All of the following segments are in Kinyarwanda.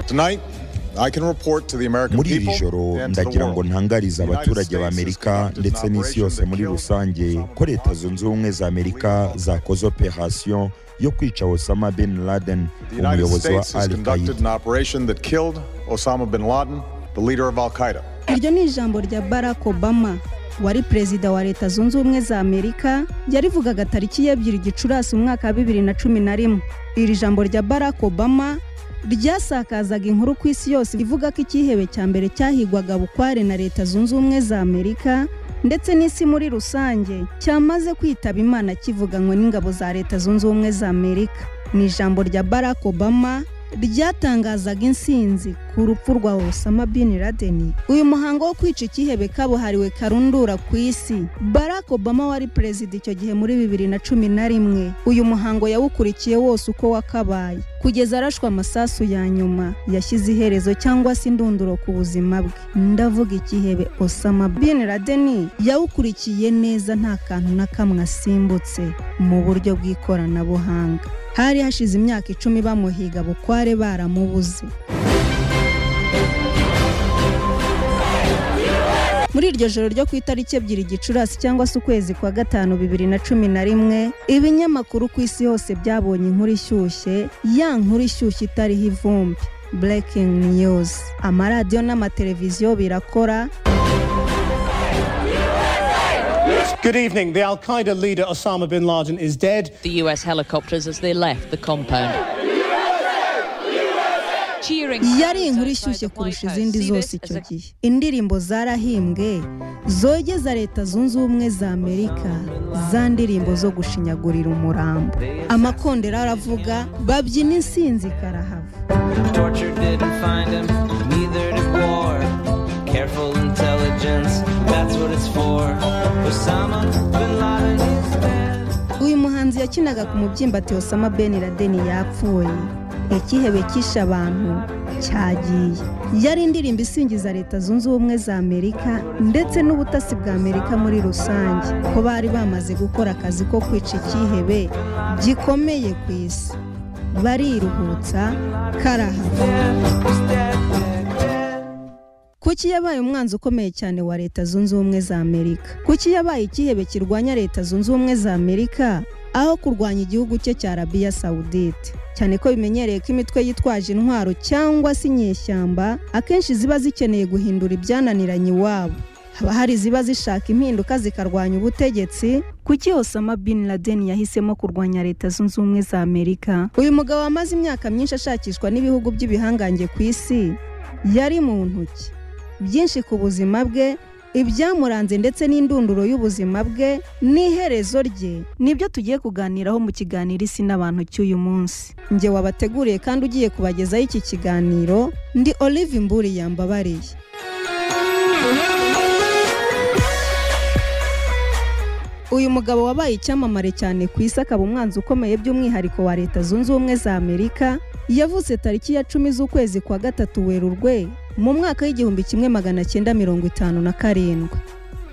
Tonight, I can report to the American muri iri people joro and to the ndagira ngo world. ntangarize abaturage b'amerika ndetse n'isi yose muri rusange ko leta zunze ubumwe za amerika zakoze operasiyo yo kwica osama bin laden The United umuyobozi wa States has al qaida conducted an operation that killed Osama bin Laden, the leader of Al Qaeda. iryo ni ijambo rya barack obama wari perezida wa leta zunze ubumwe za amerika yarivugaga tariki ya ebyiri gicurasi mu mwaka wa bibiri na cumi na rimwe iri jambo rya barack obama ryasakazaga inkuru ku isi yose ivuga ko icyihebe cya mbere cyahigwaga bukware na leta zunze ubumwe za amerika ndetse n'isi muri rusange cyamaze kwitaba imana kivuganwe n'ingabo za leta zunze ubumwe za amerika ni ijambo rya barack obama ryatangazaga insinzi ku rupfu rwa Osama bin Laden. Uyu muhango wo kwica icyihebe kabuhariwe karundura ku isi. Barack Obama wari perezida icyo gihe muri bibiri na cumi na rimwe. Uyu muhango yawukurikiye wose uko wakabaye. Kugeza arashwe amasasu ya nyuma, yashyize iherezo cyangwa se indunduro ku buzima bwe. Ndavuga icyihebe Osama bin Laden yawukurikiye neza nta kantu na kamwe asimbutse mu buryo bw'ikoranabuhanga. Hari hashize imyaka icumi bamuhiga bukware baramubuze. muri iryo joro ryo ku itariki ebyiri gicurasi cyangwa se ukwezi kwa gatanu bibiri na cumi na rimwe ibinyamakuru ku isi hose byabonye inkuru ishyushye ya nkuru ishyushye itariho ivumbi breaking news amaradiyo n'amateleviziyo birakora Good evening. The Al Qaeda leader Osama bin Laden is dead. the US helicopters as they left the compound. Cheering yari inkuru ishyushye kurusha izindi zose icyo gihe indirimbo zarahimbwe zogeza leta zunze ubumwe za amerika za ndirimbo zo gushinyagurira umurambo amakondera aravuga babyina insinzi karahava Torture didn't find him, neither did war. Careful intelligence, that's what it's for. Osama bin Laden is dead. uyu muhanzi yakinaga ku mubyimba Osama Ben Laden yapfuye ikihebe cyishe abantu cyagiye yari indirimbo isingiza leta zunze ubumwe za amerika ndetse n'ubutasi bwa amerika muri rusange ko bari bamaze gukora akazi ko kwica icyihebe gikomeye ku isi bariruhutsa karahava kuki yabaye umwanzi ukomeye cyane wa leta zunze ubumwe za amerika kuki yabaye ikihebe kirwanya leta zunze ubumwe za amerika aho kurwanya igihugu cye cya arabiya sawudite cyane ko bimenyereye ko imitwe yitwaje intwaro cyangwa se inyeshyamba akenshi ziba zikeneye guhindura ibyananiranye iwabo haba hari iziba zishaka impinduka zikarwanya ubutegetsi kuki osama bin laden yahisemo kurwanya leta zunze ubumwe za amerika uyu mugabo wamaze imyaka myinshi ashakishwa n'ibihugu by'ibihangange ku isi yari mu ntoki byinshi ku buzima bwe ibyamuranze ndetse n'indunduro y'ubuzima bwe n'iherezo rye nibyo tugiye kuganiraho mu kiganiro isi n'abantu cy'uyu munsi njye wabateguriye kandi ugiye kubagezaho iki kiganiro ndi olive mburi yambabariye uyu mugabo wabaye icyamamare cyane ku isi akaba umwanzi ukomeye by'umwihariko wa leta zunze ubumwe za amerika yavutse tariki ya cumi z'ukwezi kwa gatatu werurwe mu mwaka w'igihumbi kimwe magana cyenda mirongo itanu na karindwi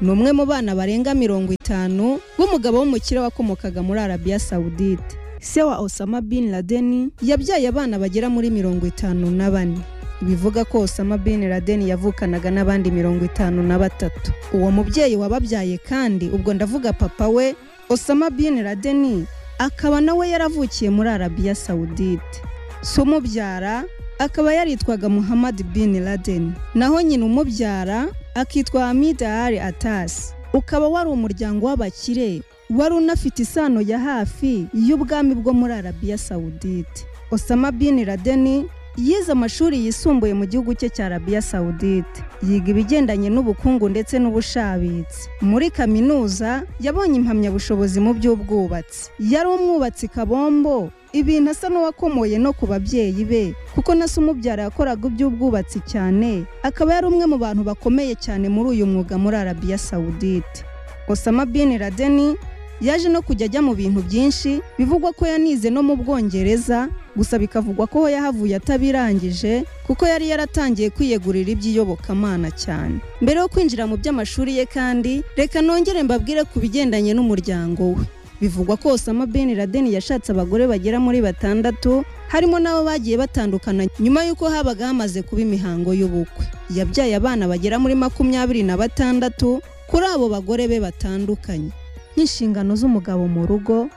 ni umwe mu bana barenga mirongo itanu b'umugabo w'umukire wakomokaga muri arabiya sawudite se wa osama bin laden yabyaye abana bagera muri mirongo itanu na bane bivuga ko Osama bin Laden yavukanaga n'abandi mirongo itanu na batatu uwo mubyeyi wababyaye kandi ubwo ndavuga papa we Osama bin Laden akaba nawe yaravukiye muri Arabiya Saudite so umubyara akaba yaritwaga Muhammad bin Laden naho nyina umubyara akitwa Hamid Ali Atas ukaba wari umuryango w'abakire wari unafite isano ya hafi y'ubwami bwo muri Arabiya Saudite Osama bin Laden yize amashuri yisumbuye mu gihugu cye cya arabiya sawudite yiga ibigendanye n'ubukungu ndetse n'ubushabitsi muri kaminuza yabonye impamyabushobozi mu by'ubwubatsi yari umwubatsi kabombo ibintu asa n'uwakomoye no ku babyeyi be kuko na se umubyara yakoraga iby'ubwubatsi cyane akaba yari umwe mu bantu bakomeye cyane muri uyu mwuga muri arabiya sawudite osama bin laden yaje no kujya ajya mu bintu byinshi bivugwa ko yanize no mu bwongereza gusa bikavugwa ko yahavuye atabirangije kuko yari yaratangiye kwiyegurira iby'iyobokamana cyane mbere yo kwinjira mu by'amashuri ye kandi reka nongere mbabwire ku bigendanye n'umuryango we bivugwa ko Osama bin Laden yashatse abagore bagera muri batandatu harimo n'abo bagiye batandukana nyuma y'uko habaga hamaze kuba imihango y'ubukwe yabyaye abana bagera muri makumyabiri na batandatu kuri abo bagore be batandukanye nk'inshingano z'umugabo mu rugo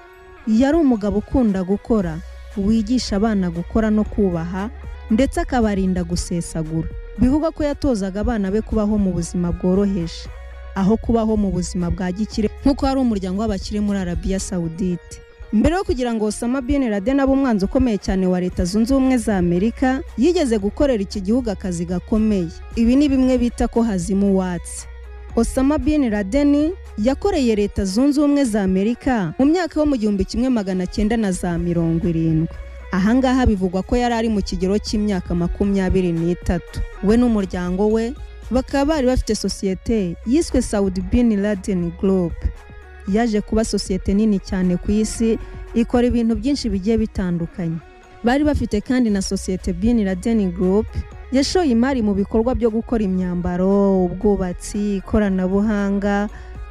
yari umugabo ukunda gukora wigisha abana gukora no kubaha ndetse akabarinda gusesagura bivugwa ko yatozaga abana be kubaho mu buzima bworoheje aho kubaho mu buzima bwa gikire nk'uko hari umuryango w'abakire muri arabiya sawudite mbere yo kugira ngo Osama bin Laden abe umwanzi ukomeye cyane wa leta zunze ubumwe za amerika yigeze gukorera iki gihugu akazi gakomeye ibi ni bimwe bita ko hazima uwatsi Osama bin Laden yakoreye leta zunze ubumwe za amerika mu myaka yo mu gihumbi kimwe magana cyenda na za mirongo irindwi ahangaha bivugwa ko yari ari mu kigero cy'imyaka makumyabiri n'itatu we n'umuryango we bakaba bari bafite sosiyete yiswe Saudi bin Laden Group yaje kuba sosiyete nini cyane ku isi ikora ibintu byinshi bigiye bitandukanye bari bafite kandi na sosiyete bin Laden Group yashoye imari mu bikorwa byo gukora imyambaro ubwubatsi ikoranabuhanga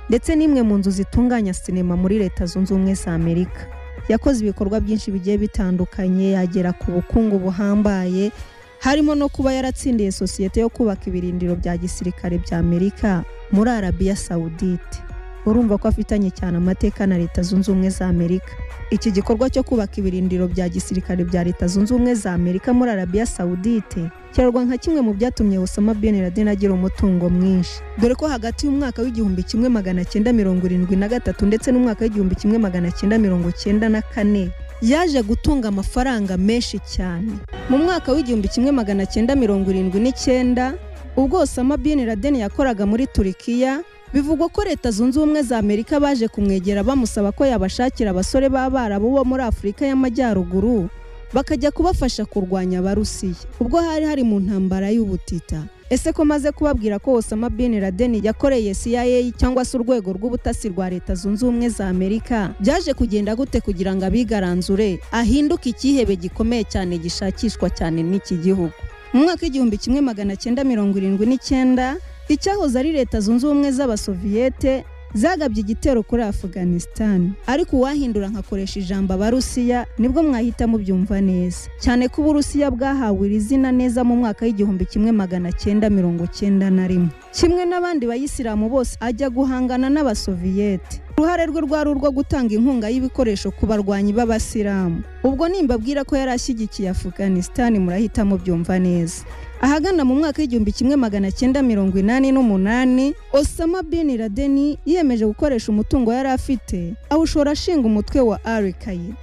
ndetse n'imwe mu nzu zitunganya sinema muri leta zunze ubumwe za amerika yakoze ibikorwa byinshi bigiye bitandukanye yagera ku bukungu buhambaye harimo no kuba yaratsindiye sosiyete yo kubaka ibirindiro bya gisirikare bya amerika muri arabiya sawudite urumva ko afitanye cyane amateka na leta zunze ubumwe za amerika iki gikorwa cyo kubaka ibirindiro bya gisirikare bya leta zunze ubumwe za amerika muri arabiya sawudite kirarwa nka kimwe mu byatumye osama bin laden agira umutungo mwinshi dore ko hagati y'umwaka w'igihumbi kimwe magana cyenda mirongo irindwi na gatatu ndetse n'umwaka w'igihumbi kimwe magana cyenda mirongo cyenda na kane yaje gutunga amafaranga menshi cyane mu mwaka w'igihumbi kimwe magana cyenda mirongo irindwi n'icyenda ubwo osama bin laden yakoraga muri turikiya bivugwa ko leta zunze ubumwe za amerika baje kumwegera bamusaba ko yabashakira abasore b'abarabu bo muri afurika y'amajyaruguru bakajya kubafasha kurwanya abarusiya ubwo hari hari mu ntambara y'ubutita ese ko maze kubabwira ko osama bin laden yakoreye cia cyangwa se urwego rw'ubutasi rwa leta zunze ubumwe za amerika byaje kugenda gute kugira ngo abigaranzure ahinduke icyihebe gikomeye cyane gishakishwa cyane n'iki gihugu mu mwaka w'igihumbi kimwe magana cyenda mirongo irindwi n'icyenda icyahoze ari leta zunze ubumwe z'abasoviyete zagabye igitero kuri Afghanistan ariko uwahindura nkakoresha ijambo abarusiya nibwo mwahita mubyumva neza cyane ko uburusiya bwahawe iri zina neza mu mwaka w'igihumbi kimwe magana cyenda mirongo cyenda na rimwe kimwe n'abandi bayisilamu bose ajya guhangana n'abasoviyete uruhare rwe rwari urwo gutanga inkunga y'ibikoresho ku barwanyi b'abasilamu ubwo nimbabwira ko yari ashyigikiye Afghanistan murahita mubyumva neza ahagana mu mwaka w'igihumbi kimwe magana cyenda mirongo inani n'umunani osama bin laden yiyemeje gukoresha umutungo yari afite awushora ashinga umutwe wa al qaida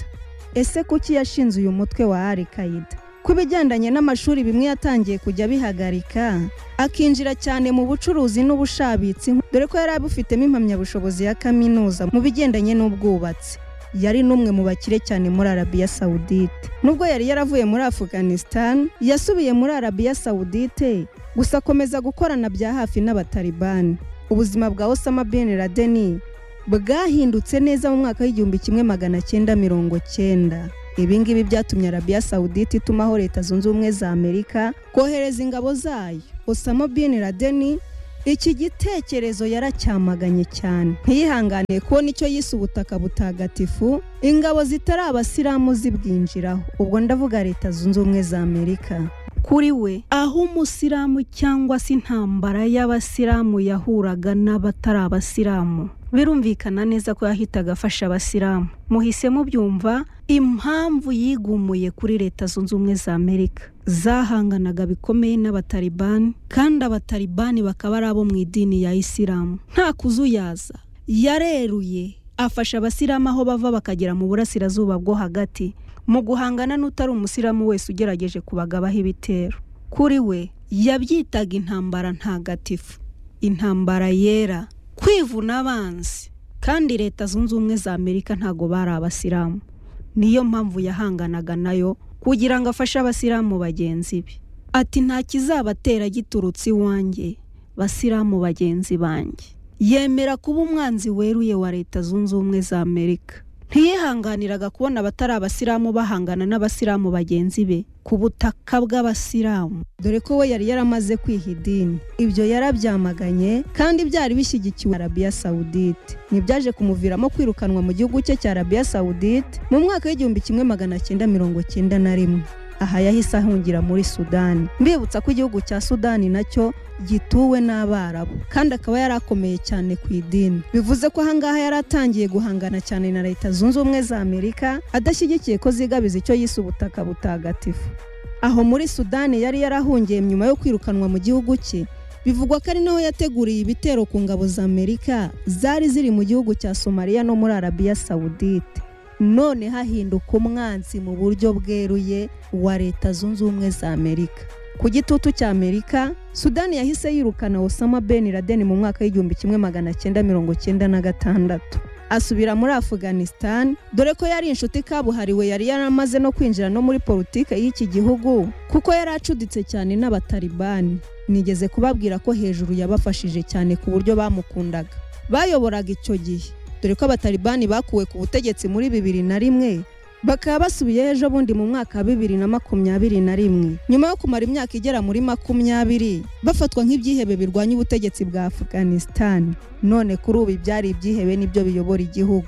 ese kuki yashinze uyu mutwe wa al qaida ku bigendanye n'amashuri bimwe yatangiye kujya abihagarika akinjira cyane mu bucuruzi n'ubushabitsi dore ko yari abufitemo impamyabushobozi ya kaminuza mu bigendanye n'ubwubatsi yari n'umwe mu bakire cyane muri arabiya sawudite nubwo yari yaravuye muri Afghanistan yasubiye muri arabiya sawudite gusa akomeza gukorana bya hafi n'abatalibani ubuzima bwa osama bin laden bwahindutse neza mu mwaka w'igihumbi kimwe magana cyenda mirongo cyenda ibi ngibi byatumye arabiya sawudite itumaho leta zunze ubumwe za amerika kohereza ingabo zayo osama bin laden iki gitekerezo yaracyamaganye cyane ntiyihanganiye kubona icyo yise ubutaka butagatifu ingabo zitari abasilamu zibwinjiraho ubwo ndavuga leta zunze ubumwe za amerika kuri we aho umusilamu cyangwa se intambara y'abasilamu yahuraga n'abatari abasilamu birumvikana neza ko yahitaga afasha abasilamu muhise mubyumva impamvu yigumuye kuri leta zunze ubumwe za amerika zahanganaga bikomeye n'abatalibani kandi abatalibani bakaba ari abo mu idini ya isilamu nta kuzuyaza yareruye afasha abasilamu aho bava bakagera mu burasirazuba bwo hagati mu guhangana n'utari umusilamu wese ugerageje kubagabaho ibitero kuri we yabyitaga intambara ntagatifu intambara yera kwivuna abanzi kandi leta zunze ubumwe za amerika ntago bari abasilamu niyo mpamvu yahanganaga nayo kugira ngo afashe abasilamu bagenzi be ati nta kizabatera giturutse iwanjye basilamu bagenzi banjye yemera kuba umwanzi weruye wa leta zunze ubumwe za amerika ntiyihanganiraga kubona abatari abasilamu bahangana n'abasilamu bagenzi be ku butaka bw'abasilamu dore ko we yari yaramaze kwiha idini ibyo yarabyamaganye kandi byari bishyigikiwe na arabiya sawudite ntibyaje kumuviramo kwirukanwa mu gihugu cye cya arabiya sawudite mu mwaka w'igihumbi kimwe magana cyenda mirongo cyenda na rimwe aha yahise ahungira muri sudani mbibutsa ko igihugu cya sudani nacyo gituwe n'abarabu kandi akaba yari akomeye cyane ku idini bivuze ko ahangaha yari atangiye guhangana cyane na leta zunze ubumwe za amerika adashyigikiye ko zigabiza icyo yise ubutaka butagatifu aho muri sudani yari yarahungiye nyuma yo kwirukanwa mu gihugu cye bivugwa ko ari naho yateguriye ibitero ku ngabo za amerika zari ziri mu gihugu cya somaliya no muri arabiya sawudite none hahinduka umwanzi mu buryo bweruye wa leta zunze ubumwe za amerika ku gitutu cya amerika sudani yahise yirukana osama ben laden mu mwaka w'igihumbi kimwe magana cyenda mirongo cyenda na gatandatu asubira muri afghanistan dore ko yari inshuti kabuhariwe yari yaramaze no kwinjira no muri politiki y'iki gihugu kuko yari acuditse cyane n'abatalibani nigeze kubabwira ko hejuru yabafashije cyane ku buryo bamukundaga bayoboraga icyo gihe dore ko abatalibani bakuwe ku butegetsi muri bibiri na rimwe bakaba basubiyeho ejo bundi mu mwaka wa bibiri na makumyabiri na rimwe nyuma yo kumara imyaka igera muri makumyabiri bafatwa nk'ibyihebe birwanya ubutegetsi bwa afghanistan none kuri ubu ibyari ibyihebe nibyo biyobora igihugu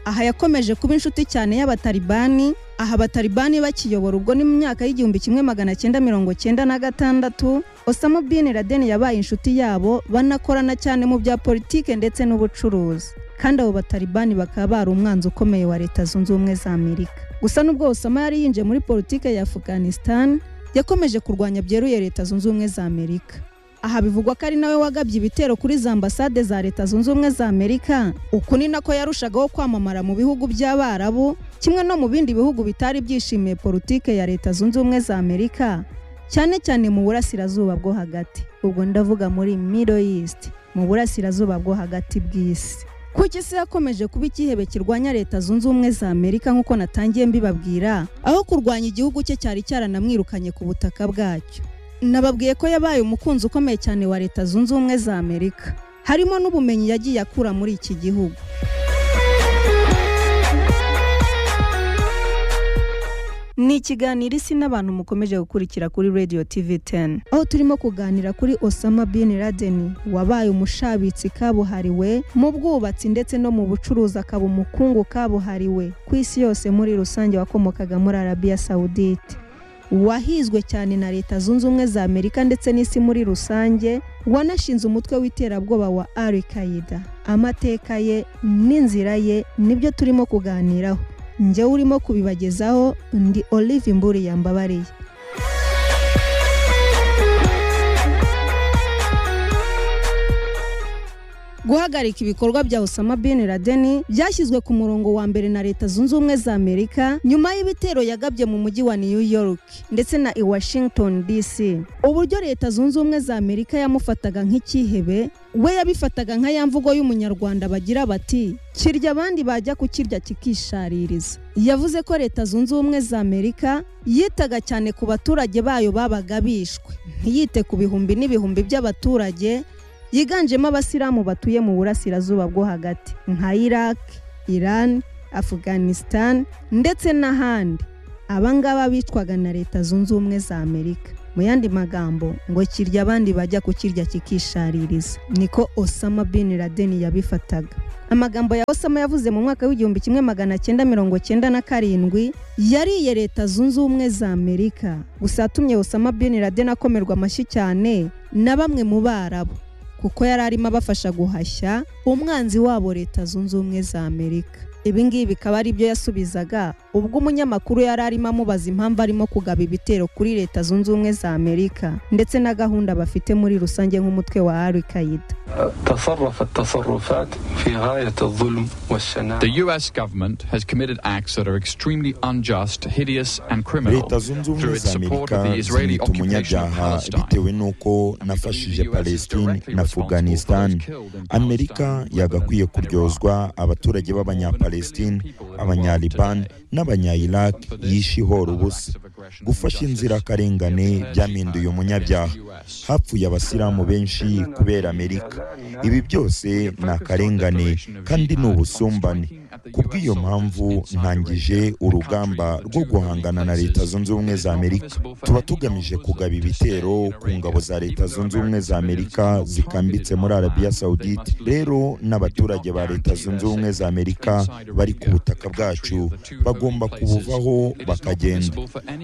aha yakomeje kuba inshuti cyane y'abatalibani aha abatalibani bakiyobora ubwo ni mu myaka y'igihumbi kimwe magana cyenda mirongo cyenda na gatandatu osama bin laden yabaye inshuti yabo banakorana cyane mu bya politike ndetse n'ubucuruzi kandi abo batalibani bakaba bari umwanzi ukomeye wa leta zunze ubumwe za amerika gusa n'ubwo osama yari yinjiye muri politiki ya afghanistan yakomeje kurwanya byeruye leta zunze ubumwe za amerika aha bivugwa ko ari nawe wagabye ibitero kuri za ambasade za leta zunze ubumwe za amerika uku ni nako yarushagaho kwamamara mu bihugu by'abarabu kimwe no mu bindi bihugu bitari byishimiye politiki ya leta zunze ubumwe za amerika cyane cyane mu burasirazuba bwo hagati ubwo ndavuga muri middle east mu burasirazuba bwo hagati bw'isi kuko isi yakomeje kuba ikihebe kirwanya leta zunze ubumwe za amerika nk'uko natangiye mbibabwira aho kurwanya igihugu cye cyari cyaranamwirukanye ku butaka bwacyo nababwiye ko yabaye umukunzi ukomeye cyane wa leta zunze ubumwe za amerika harimo n'ubumenyi yagiye akura muri iki gihugu ni ikiganiro isi n'abantu mukomeje gukurikira kuri radio tv 10 aho turimo kuganira kuri osama bin laden wabaye umushabitsi kabuhariwe mu bwubatsi ndetse no mu bucuruzi akaba umukungu kabuhariwe ku isi yose muri rusange wakomokaga muri arabiya sawudite wahizwe cyane na leta zunze ubumwe za amerika ndetse n'isi muri rusange wanashinze umutwe w'iterabwoba wa al qaida amateka ye n'inzira ye nibyo turimo kuganiraho njyewe urimo kubibagezaho ndi olive imburi yambabariye guhagarika ibikorwa bya osama bin laden byashyizwe ku murongo wa mbere na leta zunze ubumwe za amerika nyuma y'ibitero yagabye mu mujyi wa new york ndetse na i washington dc uburyo leta zunze ubumwe za amerika yamufataga nk'icyihebe we yabifataga nka ya mvugo y'umunyarwanda bagira bati kirya abandi bajya kukirya kikishaririza yavuze ko leta zunze ubumwe za amerika yitaga cyane ku baturage bayo babaga bishwe ntiyite ku bihumbi n'ibihumbi by'abaturage yiganjemo abasilamu batuye mu burasirazuba bwo hagati nka iraq iran afghanistan ndetse n'ahandi abangaba bicwaga na leta zunze ubumwe za amerika mu yandi magambo ngo kirya abandi bajya kukirya kikishaririza niko osama bin laden yabifataga amagambo ya osama yavuze mu mwaka w'igihumbi kimwe magana cyenda mirongo cyenda na karindwi yariye leta zunze ubumwe za amerika gusa yatumye osama bin laden akomerwa amashyi cyane na bamwe mu barabu kuko yari arimo abafasha guhashya umwanzi wabo leta zunze ubumwe za amerika ibingibi bikaba ari byo yasubizaga ubwo umunyamakuru yari arimo amubaza impamvu arimo kugaba ibitero kuri leta zunze ubumwe za amerika ndetse na gahunda bafite muri rusange nk'umutwe wa al qaida تصرفت تصرفات في غاية الظلم والشناعة The US government has committed acts that are extremely unjust, hideous, and criminal leta zunze through ubumwe its za support amerika of the Israeli zimwita occupation of umunyabyaha Palestine. bitewe n'uko nafashije palestine na afghanistan amerika yagakwiye kuryozwa abaturage b'abanyapalestine abanyaliban n'abanyayiraq yishihora ubusa gufasha inzirakarengane byampinduye umunyabyaha hapfuye abasilamu benshi kubera amerika ibi byose ni akarengane kandi ni ubusumbane kubw'iyo mpamvu ntangije urugamba rwo guhangana na leta zunze ubumwe za amerika tuba tugamije kugaba ibitero ku ngabo za leta zunze ubumwe za amerika zikambitse muri arabiya sawudite rero n'abaturage ba leta zunze ubumwe za amerika bari ku butaka bwacu bagomba kubuvaho bakagenda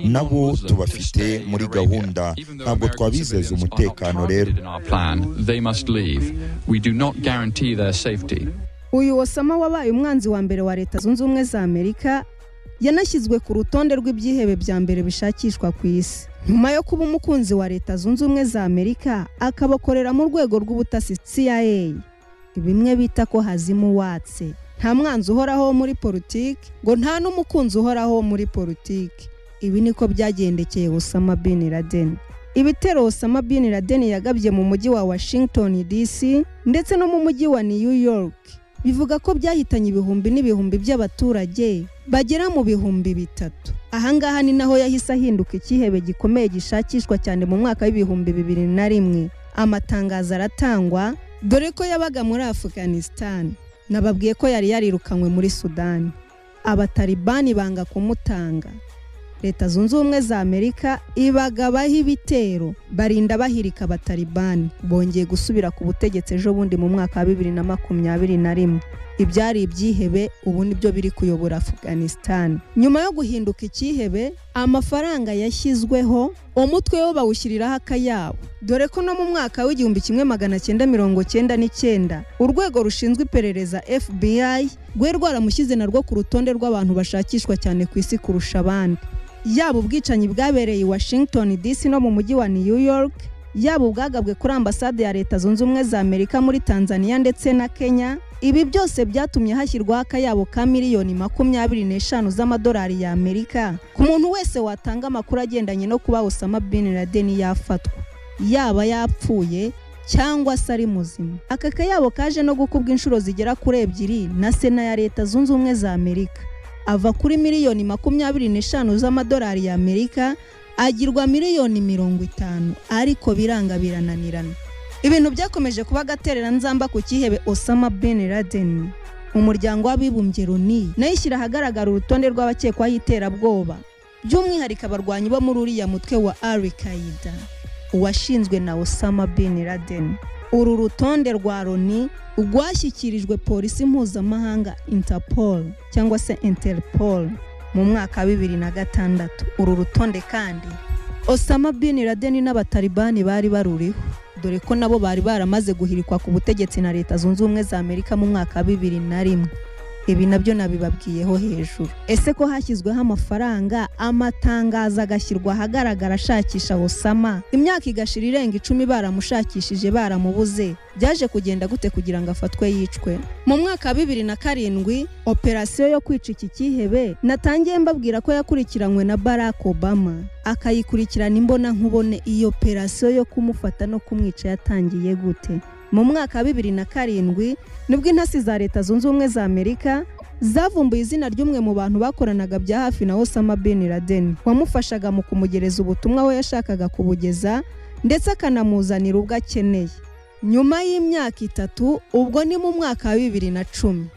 nabo tubafite muri gahunda ntabwo twabizeza umutekano rero in our plan, they must leave. We do not guarantee their safety. uyu osama wabaye umwanzi wa mbere wa leta zunze ubumwe za amerika yanashyizwe ku rutonde rw'ibyihebe bya mbere bishakishwa ku isi nyuma yo kuba umukunzi wa leta zunze ubumwe za amerika akabakorera mu rwego rw'ubutasi cia bimwe bita ko hazima uwatse nta mwanzi uhoraho wo muri politiki ngo nta n'umukunzi uhoraho wo muri politiki ibi niko byagendekeye osama bin laden ibitero osama bin laden yagabye mu mujyi wa washington dc ndetse no mu mujyi wa new york bivuga ko byahitanye ibihumbi n'ibihumbi by'abaturage bagera mu bihumbi bitatu ahangaha ni naho yahise ahinduka icyihebe gikomeye gishakishwa cyane mu mwaka w'ibihumbi bibiri na rimwe amatangazo aratangwa dore ko yabaga muri afghanistan nababwiye ko yari yarirukanywe muri sudani abatalibani banga kumutanga leta zunze ubumwe za amerika ibagabaho ibitero barinda bahirika abatalibani bongeye gusubira ku butegetsi ejo bundi mu mwaka wa bibiri na makumyabiri na rimwe ibyari ibyihebe ubu nibyo biri kuyobora afghanistan nyuma yo guhinduka icyihebe amafaranga yashyizweho umutwe wo bawushyiriraho akayabo dore ko no mu mwaka w'igihumbi kimwe magana cyenda mirongo cyenda n'icyenda urwego rushinzwe iperereza fbi rwari rwaramushyize narwo ku rutonde rw'abantu bashakishwa cyane ku isi kurusha abandi yaba ubwicanyi bwabereye i washington dc no mu mujyi wa new york yaba ubwagabwe kuri ambasade ya leta zunze ubumwe za amerika muri tanzania ndetse na kenya ibi byose byatumye hashyirwaho akayabo ka miliyoni makumyabiri n'eshanu z'amadolari ya amerika ku muntu wese watanga amakuru agendanye no kuba osama bin laden yafatwa yaba yapfuye cyangwa se ari muzima aka kayabo kaje no gukubwa inshuro zigera kuri ebyiri na sena ya leta zunze ubumwe za amerika ava kuri miliyoni makumyabiri n'eshanu z'amadolari ya amerika agirwa miliyoni mirongo itanu ariko biranga birananirana ibintu byakomeje kuba agatereranzamba ku cyihebe osama bin laden umuryango w'abibumbye loni nayo ishyira ahagaragara urutonde rw'abakekwaho iterabwoba by'umwihariko abarwanyi bo muri uriya mutwe wa al qaida uwashinzwe na osama bin laden uru rutonde rwa loni rwashyikirijwe polisi mpuzamahanga interpol cyangwa se interpol mu mwaka wa bibiri na gatandatu uru rutonde kandi osama bin laden n'abatalibani bari baruriho dore ko nabo bari baramaze guhirikwa ku butegetsi na leta zunze ubumwe za amerika mu mwaka wa bibiri na rimwe ibi nabyo nabibabwiyeho hejuru ese ko hashyizweho amafaranga amatangazo agashyirwa ahagaragara ashakisha osama imyaka igashira irenga icumi baramushakishije baramubuze byaje kugenda gute kugira ngo afatwe yicwe mu mwaka wa bibiri na karindwi operasiyo yo kwica iki cyihebe natangiye mbabwira ko yakurikiranywe na barack obama akayikurikirana imbona nkubone iyi operasiyo yo kumufata no kumwica yatangiye gute mu mwaka wa bibiri na karindwi nibwo intasi za leta zunze ubumwe za amerika zavumbuye izina ry'umwe mu bantu bakoranaga bya hafi na osama bin laden wamufashaga mu kumugereza ubutumwa we yashakaga kubugeza ndetse akanamuzanira ubwo akeneye nyuma y'imyaka itatu ubwo ni mu mwaka wa bibiri na cumi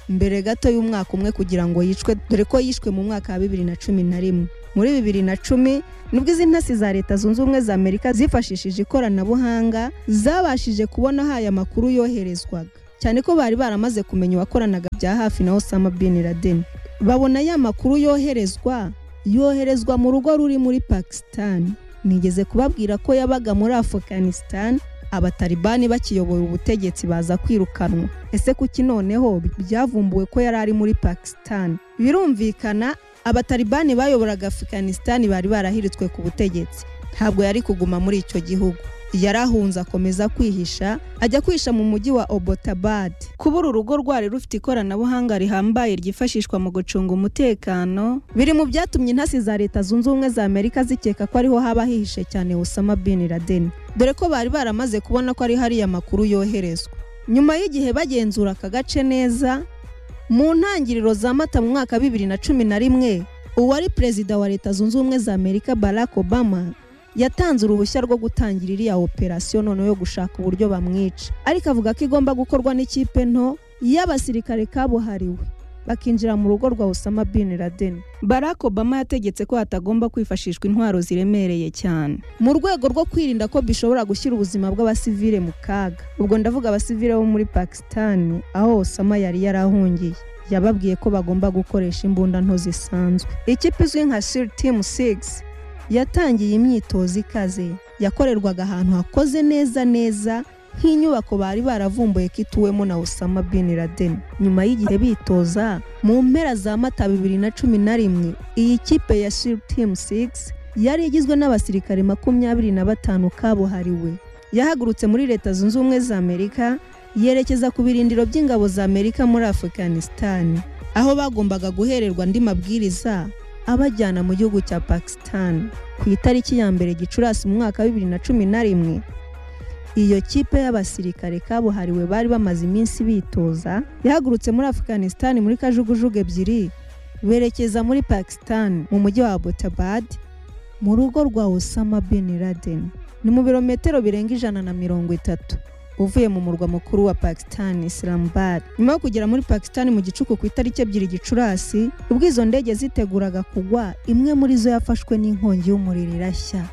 mbere gato y'umwaka umwe kugira ngo yicwe dore ko yishwe mu mwaka wa bibiri na cumi na rimwe muri bibiri na cumi nibwo izi ntasi za leta zunze ubumwe za amerika zifashishije ikoranabuhanga zabashije kubona ahaye amakuru yoherezwaga cyane ko bari baramaze kumenya uwakoranaga bya hafi na osama bin laden babona ya makuru yoherezwa yoherezwa mu rugo ruri muri pakistan nigeze kubabwira ko yabaga muri afghanistan abatalibani bakiyobora ubutegetsi baza kwirukanwa ese kuki noneho byavumbuwe ko yari ari muri pakistan birumvikana abatalibani bayoboraga afganisitani bari barahiritswe ku butegetsi ntabwo yari kuguma muri icyo gihugu yarahunze akomeza kwihisha ajya kwihisha mu mujyi wa obotabad kuba uru rugo rwari rufite ikoranabuhanga rihambaye ryifashishwa mu gucunga umutekano biri mu byatumye intasi za leta zunze ubumwe za amerika zikeka ko ariho haba hihishe cyane osama bin laden dore ko bari baramaze kubona ko ari hariya makuru yoherezwa nyuma y'igihe bagenzura aka gace neza mu ntangiriro za mata mu mwaka wa bibiri na cumi na rimwe uwari perezida wa leta zunze ubumwe za amerika barack obama yatanze uruhushya rwo gutangira iriya operasiyo noneho yo gushaka uburyo bamwica ariko avuga ko igomba gukorwa n'ikipe nto y'abasirikare kabuhariwe bakinjira mu rugo rwa Osama bin Laden Barack Obama yategetse ko hatagomba kwifashishwa intwaro ziremereye cyane mu rwego rwo kwirinda ko bishobora gushyira ubuzima bw'abasivile mu kaga ubwo ndavuga abasivile bo muri Pakistan aho Osama yari yarahungiye yababwiye ko bagomba gukoresha imbunda nto zisanzwe ikipe izwi nka SEAL Team 6 yatangiye imyitozo ikaze yakorerwaga ahantu hakoze neza neza nk'inyubako bari baravumbuye ko ituwemo na Osama bin Laden nyuma y'igihe bitoza mu mpera za mata bibiri na cumi na rimwe iyi kipe ya SEAL Team 6 yari igizwe n'abasirikare makumyabiri na batanu kabuhariwe yahagurutse muri leta zunze ubumwe za amerika yerekeza ku birindiro by'ingabo za amerika muri afghanistan aho bagombaga guhererwa andi mabwiriza abajyana mu gihugu cya pakistan ku itariki ya mbere gicurasi mu mwaka wa bibiri na cumi na rimwe iyo kipe y'abasirikare kabuhariwe bari bamaze iminsi bitoza yahagurutse muri afghanistan muri kajugujugu ebyiri berekeza muri pakistan mu mujyi wa abbottabad mu rugo rwa Osama bin Laden ni mu birometero birenga ijana na mirongo itatu uvuye mu murwa mukuru wa Pakistan Islamabad nyuma yo kugera muri Pakistan mu gicuku ku itariki ebyiri gicurasi ubwo izo ndege ziteguraga kugwa imwe muri zo yafashwe n'inkongi y'umuriro irashya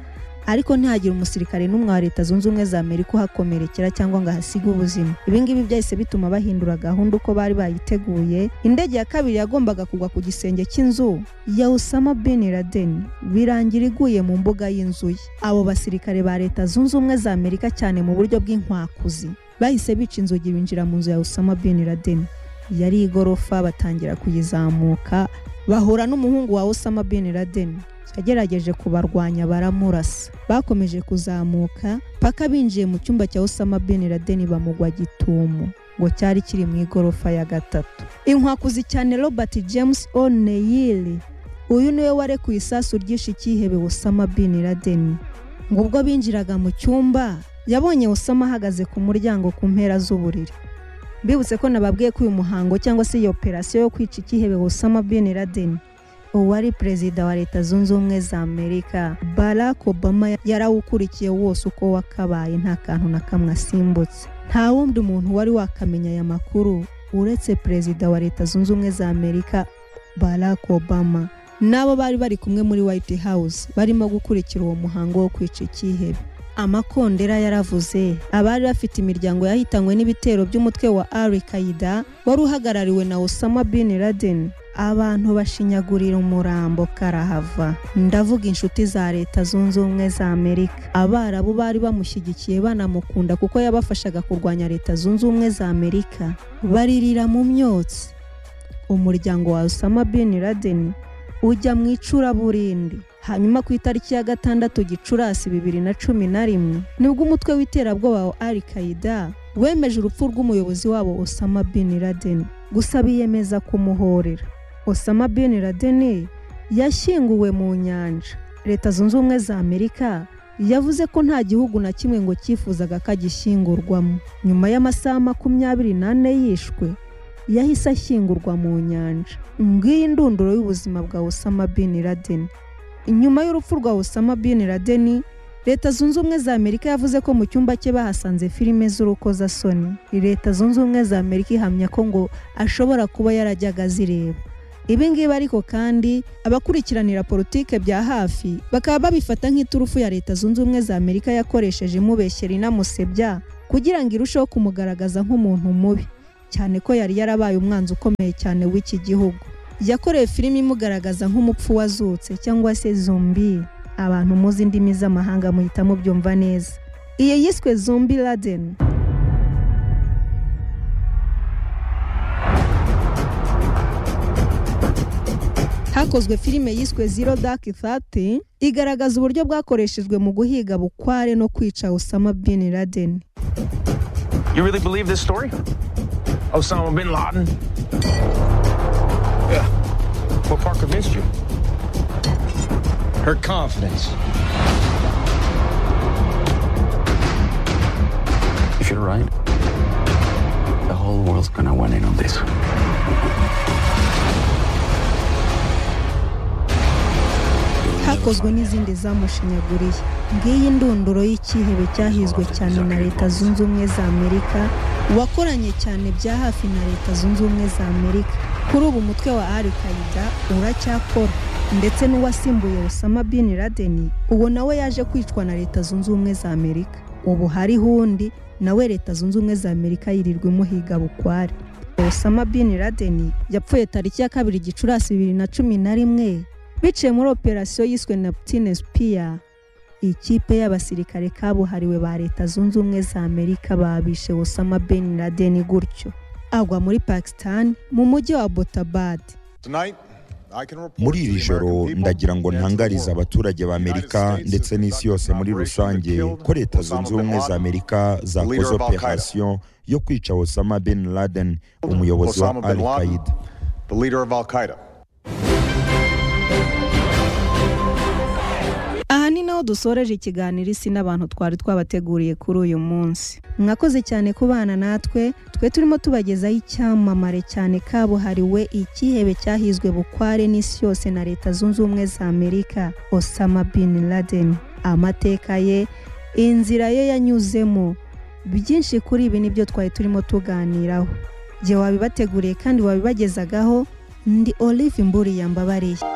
ariko ntihagire umusirikare n'umwe wa leta zunze ubumwe za amerika uhakomerekera cyangwa ngo ahasige ubuzima ibi ngibi byahise bituma bahindura gahunda uko bari bayiteguye indege ya kabiri yagombaga kugwa ku gisenge cy'inzu ya usama bin laden birangira iguye mu mbuga y'inzu ye abo basirikare ba leta zunze ubumwe za amerika cyane mu buryo bw'inkwakuzi bahise bica inzugi binjira mu nzu ya usama bin laden yari igorofa batangira kuyizamuka bahura n'umuhungu wa usama bin laden yagerageje kubarwanya baramurasa bakomeje kuzamuka paka binjiye mu cyumba cya Osama bin Laden bamugwa gitumo ngo cyari kiri mu igorofa ya gatatu inkwakuzi cyane Robert James O'Neill uyu niwe warekuye isasu ryishe icyihebe Osama bin Laden ngo ubwo binjiraga mu cyumba yabonye Osama ahagaze ku muryango ku mpera z'uburiri mbibutse ko nababwiye ko uyu muhango cyangwa se iyi operasiyo yo kwica icyihebe Osama bin Laden uwari perezida wa leta zunze ubumwe za amerika barack obama yarawukurikiye wose uko wakabaye nta kantu na kamwe asimbutse nta wundi muntu wari wakamenya aya makuru uretse perezida wa leta zunze ubumwe za amerika barack obama n'abo bari bari kumwe muri white house barimo gukurikira uwo muhango wo kwica icyihebe amakondera yaravuze abari bafite imiryango yahitanywe n'ibitero by'umutwe wa al qaida wari uhagarariwe na osama bin laden abantu bashinyagurira umurambo karahava ndavuga inshuti za leta zunze ubumwe za amerika abarabu bari bamushyigikiye banamukunda kuko yabafashaga kurwanya leta zunze ubumwe za amerika baririra mu myotsi umuryango wa osama bin laden ujya mu icuraburindi hanyuma ku itariki ya gatandatu gicurasi bibiri na cumi na rimwe nibwo umutwe w'iterabwoba wa al qaida wemeje urupfu rw'umuyobozi wabo osama bin laden gusa biyemeza kumuhorera osama bin laden yashyinguwe mu nyanja leta zunze ubumwe za amerika yavuze ko nta gihugu na kimwe ngo cyifuzaga ko agishyingurwamo nyuma y'amasaha makumyabiri n'ane yishwe yahise ashyingurwa mu nyanja ngiyi indunduro y'ubuzima bwa osama bin laden nyuma y'urupfu rwa osama bin laden leta zunze ubumwe za amerika yavuze ko mu cyumba cye bahasanze filime z'urukozasoni leta zunze ubumwe za amerika ihamya ko ngo ashobora kuba yarajyaga azireba ibi ngibi ariko kandi abakurikiranira politike bya hafi bakaba babifata nk'iturufu ya leta zunze ubumwe za amerika yakoresheje imubeshyera inamusebya kugira ngo irusheho kumugaragaza nk'umuntu mubi cyane ko yari yarabaye umwanzi ukomeye cyane w'iki gihugu yakoreye filime imugaragaza nk'umupfu wazutse cyangwa se zombi abantu muzi indimi z'amahanga muhita mubyumva neza iyo yiswe zombi laden hakozwe filime yiswe zero dark thirty igaragaza uburyo bwakoreshejwe mu guhiga bukware no kwica osama bin laden You really believe this story? Osama bin Laden? Yeah. What part convinced you? Her confidence. If you're right, the whole world's gonna want in on this. hakozwe n'izindi zamushinyaguriye ngiyi ndunduro y'ikihebe cyahizwe cyane na leta zunze ubumwe za amerika uwakoranye cyane bya hafi na leta zunze ubumwe za amerika kuri ubu umutwe wa al qaida uracyakora ndetse n'uwasimbuye Osama bin Laden uwo nawe yaje kwicwa na leta zunze ubumwe za amerika ubu hariho undi nawe leta zunze ubumwe za amerika yirirwa imuhiga bukware Osama bin Laden yapfuye tariki ya kabiri gicurasi bibiri na cumi na rimwe biciye muri operasiyo yiswe Neptune Spear ikipe y'abasirikare kabuhariwe ba leta zunze ubumwe za amerika babishe Osama bin Laden gutyo agwa muri Pakistan mu mujyi wa Botabad Tonight, I can report muri to iri the joro American people ndagira ngo and to the ntangarize world. abaturage b'amerika ndetse n'isi yose muri rusange ko leta zunze ubumwe za amerika zakoze operasiyo yo kwica osama bin laden umuyobozi wa Osama al bin Laden, qaida the leader of Al Qaeda. aha ni naho dusoreje ikiganiro isi n'abantu twari twabateguriye kuri uyu munsi mwakoze cyane kubana natwe twe turimo tubagezaho icyamamare cyane kabuhariwe ikihebe cyahizwe bukware n'isi yose na leta zunze ubumwe za amerika osama bin laden amateka ye inzira ye yanyuzemo byinshi kuri ibi nibyo twari turimo tuganiraho jye wabibateguriye kandi wabibagezagaho ndi olive mburiye mbabariye